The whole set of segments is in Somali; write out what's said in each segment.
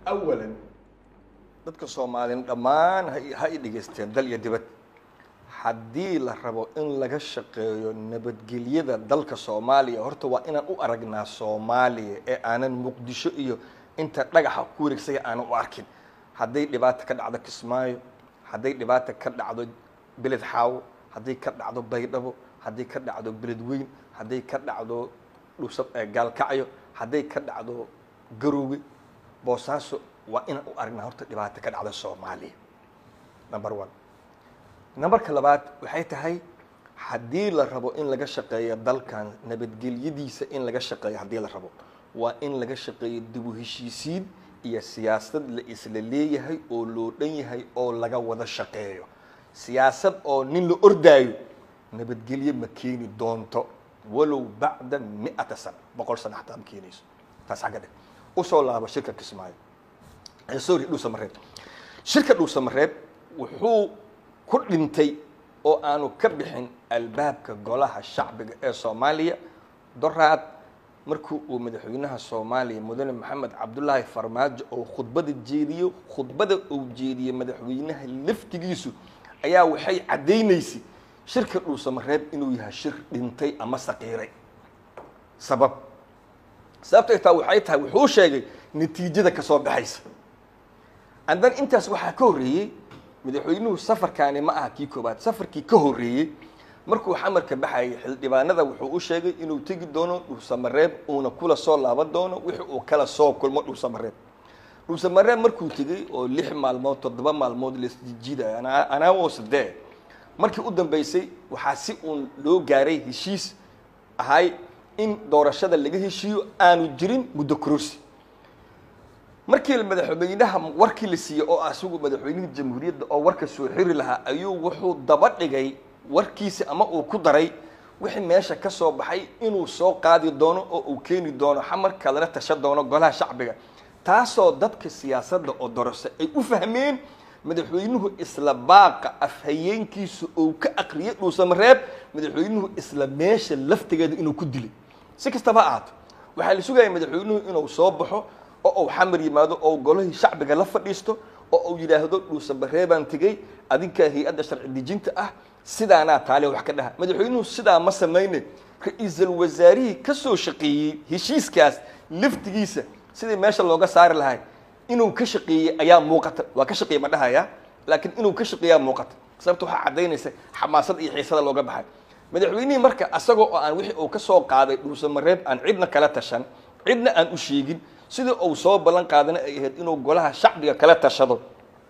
awalan dadka soomaaliyeen dhammaan ha- ha i dhegaysteen dal iyo dibad haddii la rabo in laga shaqeeyo nabadgelyada dalka soomaaliya horta waa inaan u aragnaa soomaaliya ee aanan muqdisho iyo inta dhagaxa ku wareegsaya aanan u arkin hadday dhibaata ka dhacdo kismaayo hadday dhibaata ka dhacdo beled xaawo hadday ka dhacdo baydhabo hadday ka dhacdo beled weyn hadday ka dhacdo dhusa eh, gaalkacyo hadday ka dhacdo garoowe boosaaso waa inaan u aragnaa horta dhibaata ka dhacda soomaaliya number one numberka labaad waxay tahay haddii la rabo in laga shaqeeyo dalkan nabadgelyadiisa in laga shaqeeyo haddii la rabo waa in laga shaqeeyo dib u heshiisiin iyo siyaasad la isla leeyahay oo loo dhan yahay oo laga wada shaqeeyo siyaasad oo nin la ordaayo nabadgelye ma keeni doonto walow bacda mi'ata sana boqol sana xataa ma keenayso taas xagga dheh usoo laabo shirka kismaayo Eh, sorry dhuusamareeb shirka dhuusamareeb wuxuu ku dhintay oo aanu ka bixin albaabka golaha shacbiga ee soomaaliya doraad markii uu madaxweynaha soomaaliya mudane maxamed cabdulaahi farmaajo oo khudbada jeediyo khudbada uu jeediyey madaxweynaha laftigiisu ayaa waxay caddaynaysay shirka dhuusamareeb inuu yahay shir dhintay ama saqiiray sabab sababtay taa waxay tahay wuxuu sheegay natiijada ka soo baxaysa andan intaas waxaa ka horreeyey madaxweynuhu safarkaani ma aha kii koobaad safarkii ka horreeyey markuu xamarka baxayay xildhibaanada wuxuu u sheegay inuu tegi doono dhuusamareeb uuna kula soo laaban doono wixii uu kala soo kulmo dhuusamareeb dhuusamareeb markuu tegey oo lix maalmood toddoba maalmood laisjijiidaya anaa anaa oo sadee markii u dambeysay waxaa si uun loo gaaray heshiis ahay in doorashada laga heshiiyo aanu jirin muddo kororsi markii madaxweynaha warkii la siiyey oo asigu madaxweynihii jamhuuriyadda oo warka soo xiri lahaa ayuu wuxuu daba dhigay warkiisi ama uu ku daray wixii meesha ka soo baxay inuu soo qaadi doono oo uu keeni doono xamarka lala tasha doono golaha shacbiga taasoo dadka siyaasadda oo dorose ay u fahmeen madaxweynuhu isla baaqa afhayeenkiisa uu ka aqriyay dhuusamareeb madaxweynuhu isla meesha laftigeeda inuu ku dilay si kastaba ha ahaato waxaa la sugaya madaxweynuhu inuu soo baxo oo uu xamar yimaado oo golihii shacbiga la fadhiisto oo uu yidhaahdo dhuusamareebaan tegey adinkaa hay-adda sharci dejinta ah sidaanaa taale wax ka dhaha madaxweynuhu sidaa ma samayne ra-iisul wasaarihii ka soo shaqeeyey heshiiskaas laftigiisa sidii meesha looga saari lahay inuu ka shaqeeyey ayaa muuqata waa ka shaqeeye ma dhahaya laakiin inuu ka shaqeeyaa muuqata sababta waxaa caddaynaysa xamaasad iyo xiisada looga baxay madaxweynihii marka asagoo oo aan wixii uu ka soo qaaday dhuusamareeb aan cidna kala tashan cidna aan u sheegin sidii uu soo ballan qaadana ay ahayd inuu golaha shacbiga kala tashado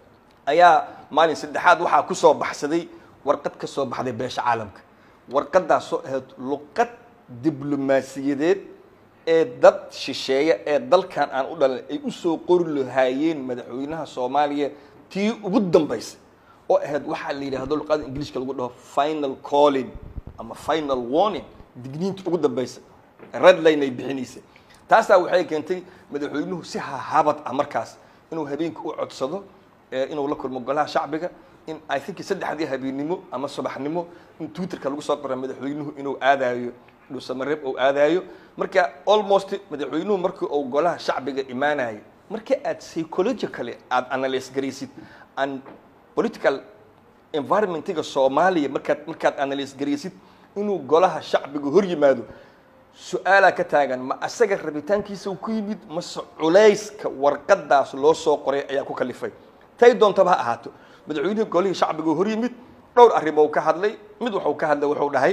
ayaa maalin saddexaad waxaa ku soo baxsaday warqad ka soo baxday beesha caalamka warqadaasoo ahayd luqad diblomaasiyadeed ee dad shisheeya ee dalkan aan u dhalan ay u soo qori lahaayeen madaxweynaha soomaaliya tii ugu dambaysay oo ahayd waxaa la yidhaahdo luqada ingiliishka lagu dhaho final calling ama final warning digniinta ugu dambaysa redline ay bixinaysay taasaa waxay keentay madaxweynuhu si hahabad ah markaas inuu habeenka u codsado ee inuu la kulmo golaha shacbiga in i think saddexdii habeennimo ama subaxnimo in twitterka lagu soo qora madaxweynuhu inuu aadaayo dhuusamareeb uu aadaayo marka almost madaxweynuhu markii uu golaha shacbiga imaanayo marka aad psychologically aad analyse garaysid an political environmentiga soomaaliya markaad markaad analyse garaysid inuu golaha shacbiga hor yimaado su-aalaa ka taagan ma asaga rabitaankiisa uu ku yimid mase culayska warqadaas loo soo qoray ayaa ku kalifay tay doontaba ha ahaato madaxweynihii golihii shacbiga hor yimid dhowr arrimo ka hadlay mid wuxuu ka hadlay wuxuu dhahay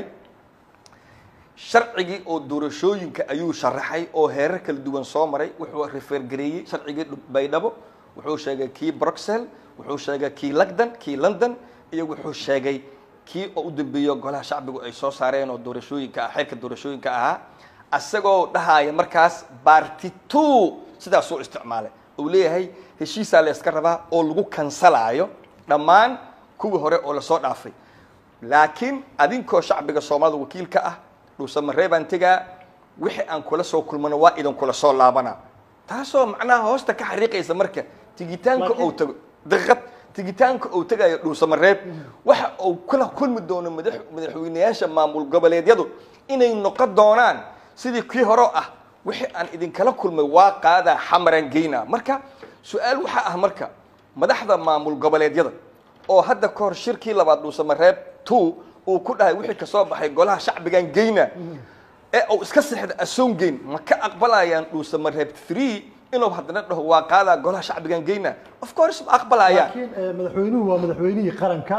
sharcigii oo doorashooyinka ayuu sharaxay oo heerar kala duwan soo maray wuxuu refergareeyey sharcigii baydhabo wuxuu sheegay kii bruxelles wuxuu sheegay kii london kii london iyo wuxuu sheegay kii oo u dambeeyo golaha shacbigu ay soo saareen oo doorashooyinka ah xeerka doorashooyinka ahaa asagoo dhahaya markaas barty two sidaasuu isticmaalay uu leeyahay heshiisaa la yska rabaa oo lagu kansalaayo dhammaan kuwii hore oo lasoo dhaafay laakiin adinkoo shacbiga soomaalida wakiilka ah dhuusamareeb baan tegaa wixii aan kula soo kulmano waa idin kula soo laabana taasoo macnaha hoosta ka xariiqaysa marka tigitaanka ou tago daqiiqad tigitaanka uu tegayo dhuusamareeb waxa uu kula kulmi doono madax madaxweynayaasha maamul goboleedyadu inay noqon doonaan sidii kii hore ah wixii aan idinkala kulmay waa qaadaa xamaran geyna marka su-aal waxaa ah marka madaxda maamul goboleedyada oo hadda ka hor shirkii labaad dhuusamareeb two uu ku dhahay wixii kasoo baxay golaha shacbigan geyna ee uu iska sexda asoon geyn ma ka aqbalayaan dhuusamareeb three inuu haddana dhaho waa qaadaa golaha shacbigan geyna of course ma aqbalayaan laakiin eh, madaxweynuhu waa madaxweynihii qaranka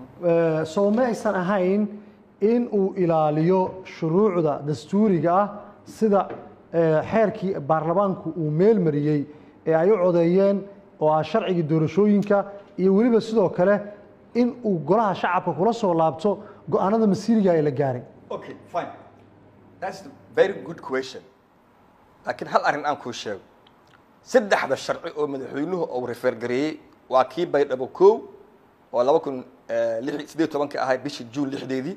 Eh, soo ma aysan ahayn in uu ilaaliyo shuruucda dastuuriga ah sida eh, xeerkii baarlamaanku uu meel mariyey ee ay u codeeyeen oo ah sharcigii doorashooyinka iyo weliba sidoo kale in uu golaha shacabka kula soo laabto go-aanada masiiriga ee la gaaray Okay, fine. That's a very good question. laakiin hal arrin aan kuu sheego saddexda sharci oo madaxweynuhu uu refer gareeyey waa kii baydhabo kow oo laba kun lix sideed tobanka ahayd bishii juun lixdeedii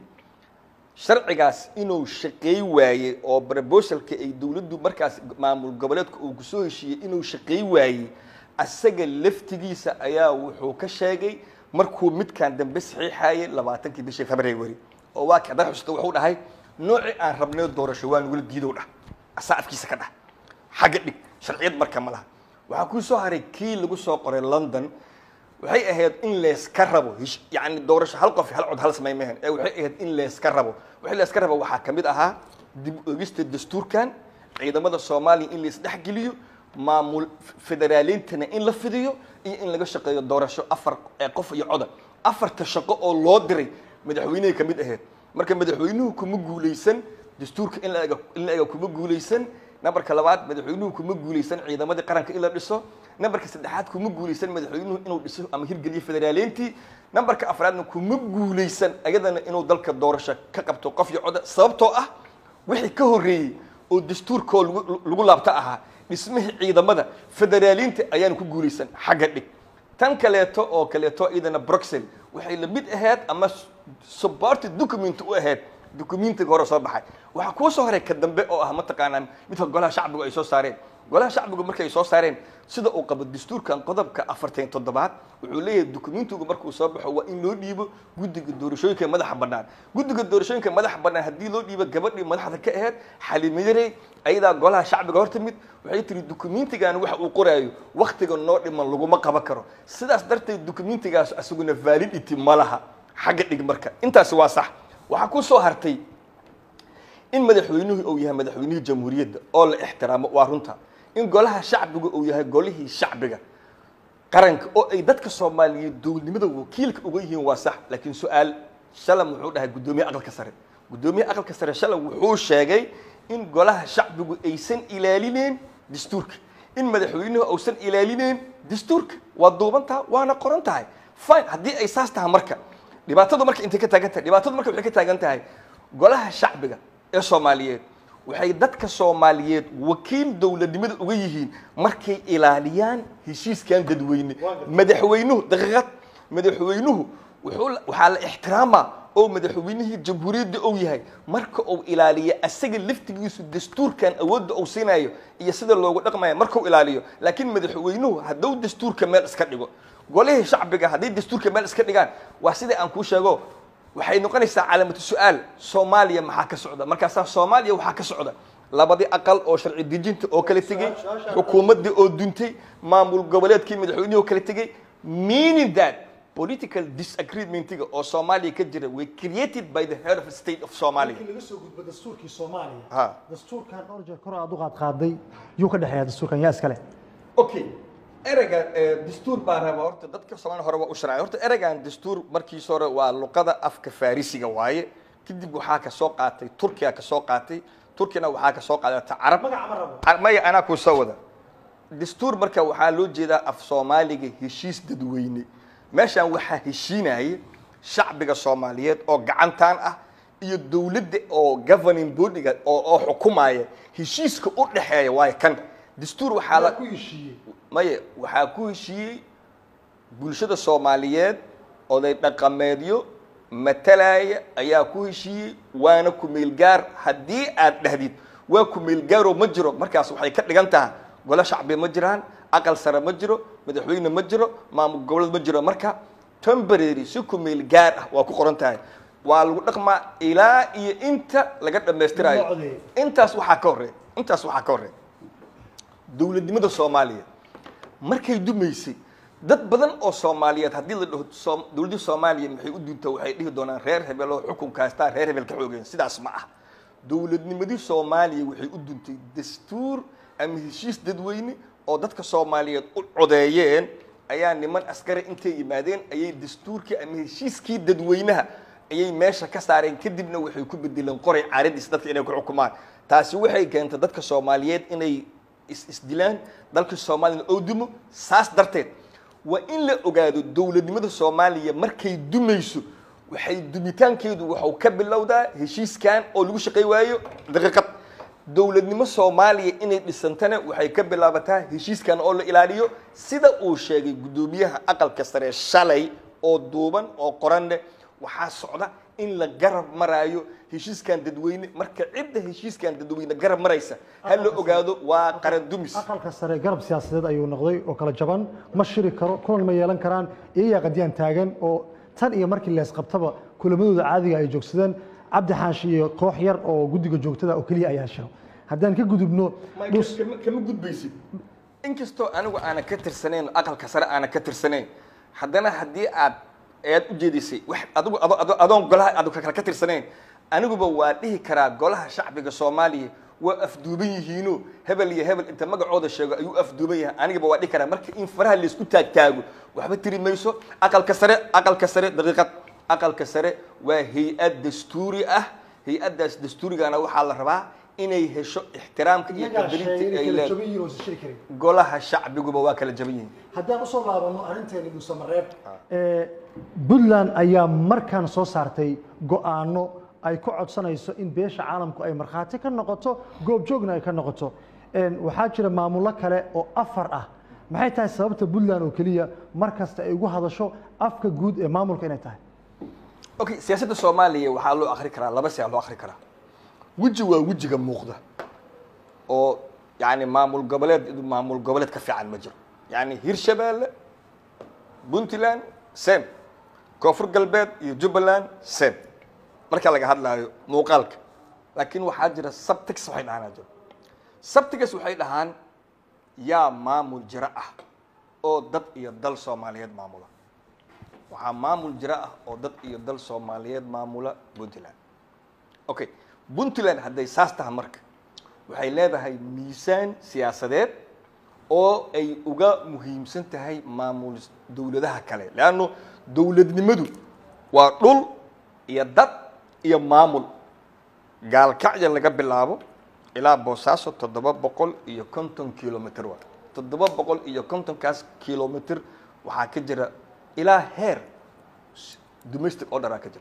sharcigaas inuu shaqeey waayey oo proposalka ay dowladdu markaas maamul goboleedka uu kusoo heshiiyey inuu shaqeey waayey asaga laftigiisa ayaa wuxuu ka sheegay markuu midkan dambe saxiixayay labaatankii bishii february oo waa kada xusta wuxuu dhahay noocii aan rabnay doorasho waa nugula diidow dhah asaa afkiisa ka dhah xagga dhig sharciyad marka ma laha waxaa kuu soo haray kii lagu soo qoray london waxay ahayd in layska rabo hish- yacni doorasho hal qof hal cod hal samay mahan ee waxay ahayd in layska rabo wixii layska rabo waxaa ka mid ahaa dib u eegista dastuurkan ciidamada soomaaliya in laisdhexgeliyo maamul federaalintana in la fidiyo iyo in laga shaqeeyo doorasho afar ee qof iyo coda afarta shaqo oo loo diray madaxweynehay ka mid ahayd marka madaxweynuhu kuma guuleysan dastuurka in la ega in la ega kuma guuleysan nambarka labaad madaxweynuhu kuma guuleysan ciidamadii qaranka in la dhiso nambarka saddexaad kuma guuleysan madaxweynuhu inuu dhiso ama hirgeliyo federaaleyntii nambarka afraadna kuma guuleysan ayadana inuu dalka doorasho ka qabto qof iyo coda sababtoo ah wixii ka horreeyey oo dastuurkoo lagu lagu laabta ahaa dhismihii ciidamada federaaliinta ayaana ku guuleysan xagga dhig tan kaleeto oo kaleeto iyadana bruxel waxay la mid ahayd ama supported document u ahayd documentiga hore soo baxay waxaa kuu soo horay ka dambe oo ah mataqaanaa midka golaha shacbigu ay soo saareen golaha shacbigu markay soo saareen sida uu qabo dastuurkan qodobka afartan toddobaad wuxuu leeyahay documentigu markuu soo baxo waa in loo dhiibo guddiga doorashooyinka madaxa bannaan guddiga doorashooyinka madaxa bannaan haddii loo dhiibo gabadhii madaxda ka ahayd xalimayarey ayadaa golaha shacbiga hor timid waxay tiri documentigan waxa uu qoraayo waktiga noo dhiman laguma qaban karo sidaas darteed documentigaas asaguna validity ma laha xagga dhig marka intaasi waa sax waxaa ku soo hartay in madaxweynuhu uu yahay madaxweynihii jamhuuriyadda oo la ixtiraamo waa runta in golaha shacbiga uu yahay golihii shacbiga qaranka oo ay dadka soomaaliyeed dowladnimada wakiilka uga yihiin waa sax laakiin su-aal shalam wuxuu dhahay guddoomiye aqalka sare guddoomiye aqalka sare shalam wuxuu sheegay in golaha shacbigu aysan ilaalineen dastuurka in madaxweynuhu uusan ilaalineen dastuurka waa duubantaha waana qoran tahay fine haddii ay saas tahay marka dhibaatadu marka intay ka taagan tahay dhibaatadu marka waxay ka taagan tahay golaha shacbiga ee soomaaliyeed waxay dadka soomaaliyeed wakiil dowladnimada uga yihiin markay ilaaliyaan heshiiskan dadweyne madaxweynuhu daqiiqad madaxweynuhu wuxuu la- waxaa la ixtiraamaa oo madaxweynihii jamhuuriyadda uu yahay marka uu ilaaliyo asaga laftigiisu dastuurkan awoodda uu siinayo iyo sida loogu dhaqmayo markuu ilaaliyo laakiin madaxweynuhu hadduu dastuurka meel iska dhigo golihii shacbiga hadday dastuurka meel iska dhigaan waa sida aan kuu sheego waxay noqonaysaa calaamatu su-aal soomaaliya maxaa ka socda markaasaa soomaaliya waxaa ka socda labadii aqal oo sharci dejinta oo kala tegey xukuumaddii oo duntay maamul goboleedkii madaxweynihii oo kala tegey meaning that political disagreementiga oo soomaaliya ka jira way created by the head of state of somalia laga soo gudbo dastuurkii soomaaliya Ha. dastuurkan dhowr jeer kor aad u qaad qaaday yuu ka dhexeeya dastuurkan yaa iskale okay ereyga dastuur baa raba horta dadka soomaaliya hore waa u sharcay horta ereygan dastuur markiis hore waa luqada afka farisiga waaye kadib waxaa ka soo qaatay turkiya ka soo qaatay turkiyana waxaa ka soo qaadata carab magaca ma rabo Ar- maya anaa kuu soo wada dastuur marka waxaa loo jeedaa af soomaaliga heshiis dadweyne meeshaan waxaa heshiinaya shacbiga soomaaliyeed oo gacantaan ah iyo dowladda oo governing bodyga oo oo xukumaya heshiiska u dhexeeya waayo kan dastuur waxaa la ku heshiiyey maya waxaa ku heshiiyey bulshada soomaaliyeed oday dhaqameedyo matalaya ayaa ku heshiiyey waana kumeelgaar haddii aad dhahdid waa kumeelgaaroo ma jiro markaas waxay ka dhigan tahay golo shacbi ma jiraan aqal sare ma jiro madaxweyne ma jiro maamul goboleed ma jiro marka temporary si kumeelgaar ah waa ku qoran tahay waa lagu dhaqmaa ilaa iyo inta laga dhammaystirayo Loo codeeyo. intaas waxaa ka horreeya intaas waxaa ka horreeya dowladnimada soomaaliya markay dumaysay dad badan oo soomaaliyeed haddii la dhaho soom- dowladdii soomaaliya maxay u duntaa waxay dhihi doonaan reer hebel oo xukunka haystaa reer hebel ka xoogeen sidaas ma ah dowladnimadii soomaaliya waxay u duntay dastuur ama heshiis dadweyne oo dadka soomaaliyeed u codeeyeen ayaa niman askari intay yimaadeen ayay dastuurkii ama heshiiskii dadweynaha ayay meesha ka saareen kadibna waxay ku bedeleen qoray caaradiisa dadka inay ku xukumaan taasi waxay keentay dadka soomaaliyeed inay is isdilaan dalka soomaaliyana oo dumo saas darteed waa in la ogaado dowladnimada soomaaliya markay dumayso waxay dumitaankeedu waxau ka bilowdaa heshiiskan oo lagu shaqay waayo daqiiqad dowladnimo soomaaliya inay dhisantana waxay ka bilaabataa heshiiskan oo la ilaaliyo sida uu sheegay guddoomiyaha aqalka sare shalay oo duuban oo qoranne waxaa socda in la garab maraayo heshiiskan dadweyne marka cidda heshiiskan dadweyne garab maraysa ha la ogaado waa qaran dumis aqalka sare garab siyaasadeed ayuu noqday oo kala jaban ma shiri karo kulan ma yeelan karaan iyayaa qadiyaan taagan oo tan iyo markii leesqabtaba kulamadooda caadiga ay joogsadeen cabdi xaashi iyo koox yar oo guddiga joogtada oo keliya ayaa shiro haddaan ka gudubno Ma- dhus kama kama gudbaysid inkastoo anigu aanan ka tirsanayn aqalka sare aanan ka tirsanayn haddana haddii aad ead u jeedisay wax adigu ado- ado- adoon golaha adu kale ka tirsanayn aniguba waa dhihi karaa golaha shacbiga soomaaliya waa afduuban yihiino hebel iyo hebel inta magacooda sheego ayuu afduuban yahay anigaba waa dhihi karaa marka in faraha laysku taagtaago waxba tiri mayso aqalka sare aqalka sare daqiiqad aqalka sare waa hay-ad dastuuri ah hay-addaas dastuurigana waxaa la rabaa inay hesho ixtiraamka iyo iyagaa qadarinta sheegay ay inay kala leedahay jaban yihiin oo isa shiri karin golaha shacbiguba waa kala jaban yihiin haddaan usoo laabano arrinteeni dhuusamareeb puntland ayaa markan soo saartay go-aano ay ku codsanayso in beesha caalamku ay markhaati ka noqoto goobjoogna ay ka noqoto Een, waxaa jira maamullo kale oo afar ah maxay tahay sababta puntland oo keliya mar kasta ay ugu hadasho afka guud ee maamulka inay tahay okay siyaasadda soomaaliya waxaa loo akri karaa laba siyaa loo akri karaa weji waa wejiga muuqda oo yani maamul goboleed maamul goboleed ka fiican ma jiro yani hirshabeelle puntland sem koonfur galbeed iyo jubbaland sem marka laga hadlaayo muuqaalka laakiin waxaa jira subtex waxay dhahaan jiro subtex waxay dhahaan yaa maamul jiro ah oo dad iyo dal soomaaliyeed maamula waxaa maamul jiro ah oo dad iyo dal soomaaliyeed maamula puntland okay puntland hadday saas tahay marka waxay leedahay miisaan siyaasadeed oo ay uga muhiimsan tahay maamul dowladaha kale leanno dowladnimadu waa dhul iyo dad iyo maamul gaalkacya laga bilaabo ilaa boosaaso toddoba boqol iyo konton kilomitr waa toddoba boqol iyo kontonkaas kilomitr waxaa ka jira ilaa heer domestic orderaa ka jira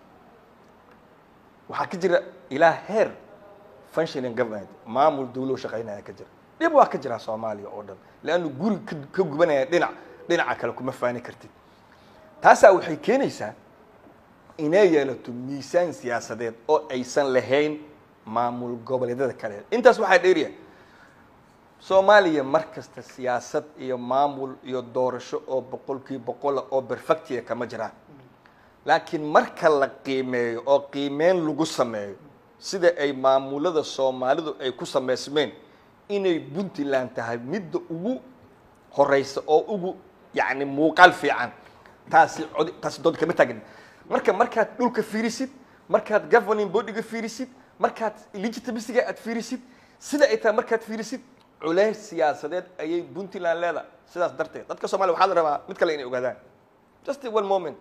waxaa ka jira ilaa heer functioning government maamul dawlo shaqaynaya ka jira dhib waa ka jira soomaaliya oo dhan leannu guri ka ka gubanaya dhinac dhinaca kale kuma faani kartid taasaa waxay keenaysaa inay yeelato miisaan siyaasadeed oo aysan lahayn maamul goboleedyada kale intaas waxaa dheeriya soomaaliya mar kasta siyaasad iyo maamul iyo doorasho oo boqolkii boqola oo perfectia kama jiraan laakiin marka la qiimeeyo oo qiimeyn lagu sameeyo sida ay maamulada soomaalidu ay ku samaysmeen inay puntland tahay midda ugu horeysa oo ugu yacni muuqaal fiican taasi cod taasi dood kama taagin marka markaad dhulka fiirisid markaad governing bodyga fiirisid markaad legitimacyga aad fiirisid sida ay tahay markaad fiirisid culays siyaasadeed ayay puntland leedahay sidaas darteed dadka soomaliya waxaa la rabaa mid kale inay ogaadaan just one moment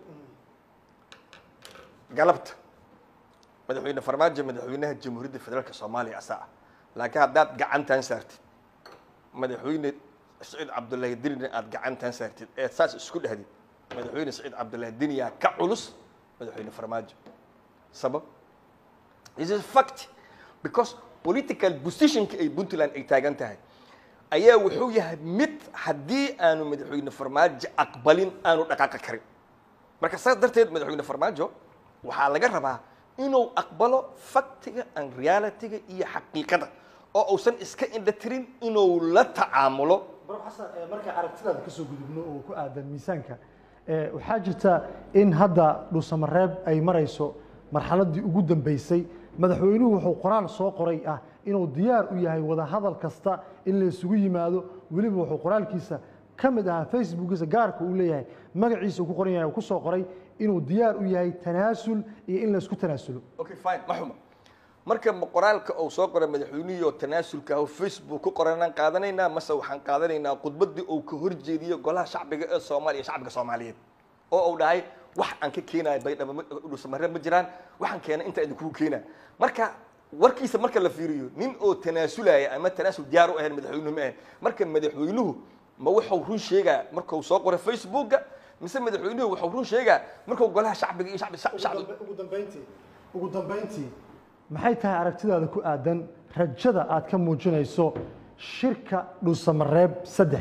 galabta madaxweyne farmaajo madaxweynaha jamhuuriyadda federaalka soomaaliya asaa ah laakiin haddaad gacantan saartid madaxweyne saciid cabdullaahi dinina aad gacantan saartid ee saas isku dhahdid madaxweyne saciid cabdullaahi diniyaa ka culus madaxweyne farmaajo sabab this is fact because political positionka ay puntland ay taagan tahay ayaa wuxuu yahay mid haddii aanu madaxweyne farmaajo aqbalin aanu dhaqaaqi karin marka saas darteed madaxweyne farmaajo waxaa laga rabaa inuu aqbalo faktiga and realityga iyo xaqiiqada oo uusan iska indha tirin inuu la tacaamulo baro xasan ee marka aragtidaada ka soo gudubno oo ku aadan miisaanka ee waxaa jirta in hadda dhuusamareeb ay marayso marxaladdii ugu dambeysay madaxweynuhu wuxuu qoraal soo qoray ah inuu diyaar u yahay wada hadal kasta in la isugu yimaado weliba wuxuu qoraalkiisa ka mid ahaa facebookiisa gaarka uu leeyahay magaciisa uu ku qoran yahay uu ku soo qoray inuu diyaar u yahay tanaasul iyo in laysku tanaasulo okay fine ma xuma marka ma qoraalka uu soo qoray madaxweynihii oo tanaasulka ah oo facebook ku qoranaan qaadanaynaa mase waxaan qaadanaynaa khudbaddii uu ka horjeediyo golaha shacbiga ee soomaaliya shacbiga soomaaliyeed oo uu dhahay wax aan ka keenayo baydhabo ma- dhuusamare ma jiraan waxaan keenay inta idinkugu keenaa marka warkiisa marka la fiiriyo nin oo tanaasulaya ama tanaasul diyaar u ahayn madaxweynuhu ma ahayn marka madaxweynuhu ma wuxuu run sheegaa markuu soo qoray facebooka mise madaxweynuhu wuxuu run sheegaa markuu golaha shacbiga iyo shacbi shacbi ugu dambeyntii ugu dambeyntii maxay tahay aragtidaada ku aadan rajada aad ka muujinayso shirka dhuusamareeb saddex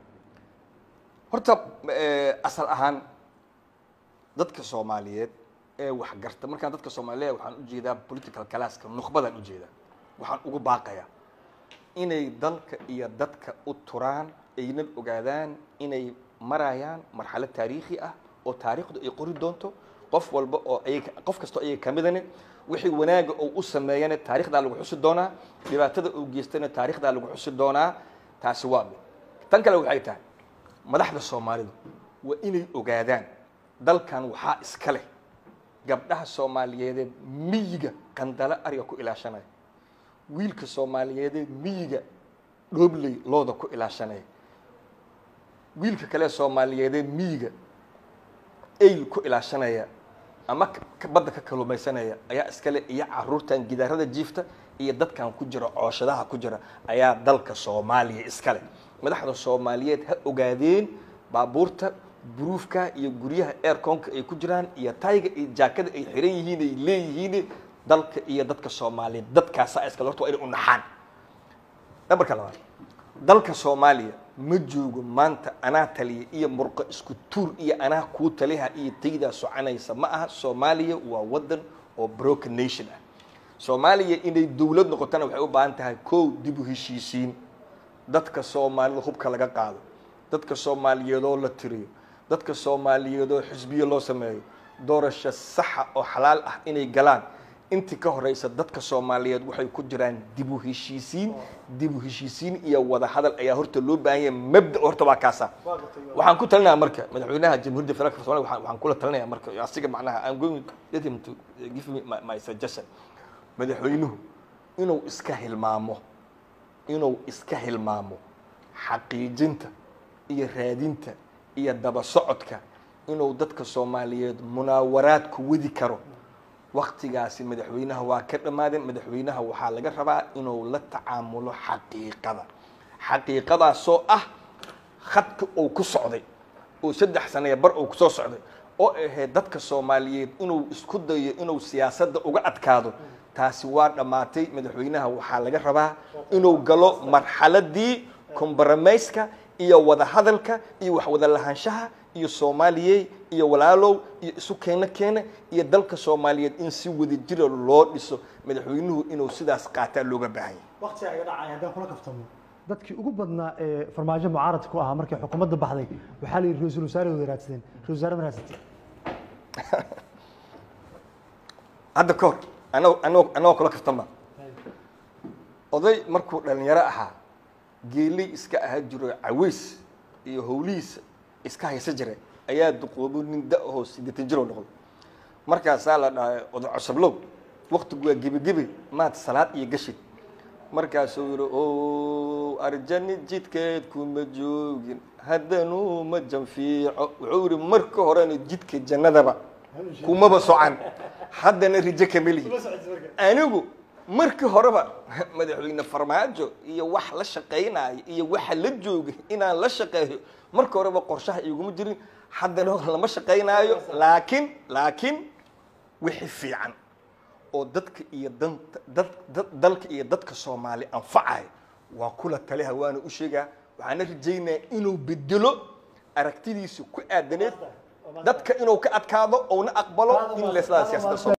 horta eh, asal ahaan dadka soomaaliyeed ee wax garta markaan dadka soomaaliyeed waxaan ujeedaa political classka nukhbadaan ujeedaa waxaan ugu baaqayaa inay dalka iyo dadka u turaan ayna ogaadaan inay marayaan marxalad taariikhi ah oo taariikhdu ay qori doonto qof walba oo ayaga qof kastoo ayaga kamidane wixii wanaaga uu u sameeyana taarikhdaa lagu xusi doonaa dhibaatada uu geystana taarikhdaa lagu xusi doonaa taasi waa mid tan kale waxay tahay madaxda soomaalidu waa inay ogaadaan dalkan waxaa iska leh gabdhaha soomaaliyeedee miyiga qandalo ariga ku ilaashanaya wiilka soomaaliyeedee miyiga dhoobley looda ku ilaashanaya wiilka kale soomaaliyeedee miyiga eyl ku ilaashanaya ama ka- ka- badda ka kalumaysanaya ayaa iskale iyo caruurtan gidaarada jiifta iyo dadkan ku jira cooshadaha ku jira ayaa dalka soomaaliya iskale madaxda soomaaliyeed ha ogaadeen baabuurta buruufka iyo guryaha airconka ay ku jiraan iyo tayga iyo jaakada ay xiran yihiin ay leeyihiin dalka iyo dadka soomaaliyeed dadkaasa iskale horta waa inay u naxaan nambarka labaad dalka soomaaliya ma joogo maanta anaa taliya iyo murqo isku tuur iyo anaa kuu taliha iyo taydaa soconaysa ma aha soomaaliya waa wadan oo broken nation ah soomaaliya inay dowlad noqotana waxay u baahan tahay kow dib u heshiisiin dadka soomaalida hubka laga qaado dadka soomaaliyeedoo la tiriyo dadka soomaaliyeedoo xisbiyo loo sameeyo doorasho saxa oo xalaal ah inay galaan intii ka horeysa dadka soomaaliyeed waxay ku jiraan dib u heshiisiin dib u heshiisiin iyo wada hadal ayaa horta loo baahan yahay mabda horta waa kaasa waxaan ku talinayaa marka madaxweynaha jamhuuriyadda federaalka soomaaliya waxaan- waxaan kula talinayaa marka asiga macnaha I'm going let him to give me my, my suggestion madaxweynuhu inuu iska hilmaamo inuu iska hilmaamo xaqiijinta iyo raadinta iyo daba socodka inuu dadka soomaaliyeed munaawaraad ku wadi karo waktigaasi madaxweynaha waa ka dhammaadeen madaxweynaha waxaa laga rabaa inuu la tacaamulo xaqiiqada xaqiiqadaasoo ah khadka uu ku socday oo saddex sanaya bar uu kusoo socday oo ahayd dadka soomaaliyeed inuu isku dayo inuu siyaasadda uga adkaado taasi waa dhammaatay madaxweynaha waxaa laga rabaa inuu galo marxaladii compromiska iyo wada hadalka iyo wax wada lahaanshaha iyo soomaaliyey iyo walaalow iyo isu keena keena iyo dalka soomaaliyeed in si wada jira loo dhiso madaxweynuhu inuu sidaas qaataa looga baahan yahay waqtiga iga dhacay haddaan kula kaftamo dadkii ugu badnaa ee farmaajo mucaaradka ku ahaa markay xukuumadda baxday waxaa la yidhi ra-iisul wasaare wada raadsadeen ra-isul wasaare ma raadsatay hadda ka hor anag anag anagoo kula kaftama oday markuu dhalinyaro ahaa geeley iska ahaa jiro caweys iyo howlihiisa iska haysa jira ayaa duqoobo nin da ahoo siddeetan jiroo noqday markaasaa la dhahay oday cosablow waktigu waa gebigebi maad salaad iyo gashid markaasuu yihi o arjani jidkeed kuma joogin haddanu ma janfiico wuxuu yihi marka horena jidka jannadaba kumaba socan haddana rijo kama lihi anigu markii horeba madaxweyne farmaajo iyo wax la shaqaynayo iyo waxa la jooga inaan la shaqeeyo marka horeba qorshaha iguma jirin haddana lama shaqaynaayo laakiin laakiin wixii fiican oo dadka iyo danta dad dad dalka iyo dadka soomaali anfacayo waa kula taliha waana u sheegaa waxaana rajaynayaa inuu bedelo aragtidiisa ku aadaneed dadka inuu ka adkaado ouna aqbalo in leslaa siyaasadda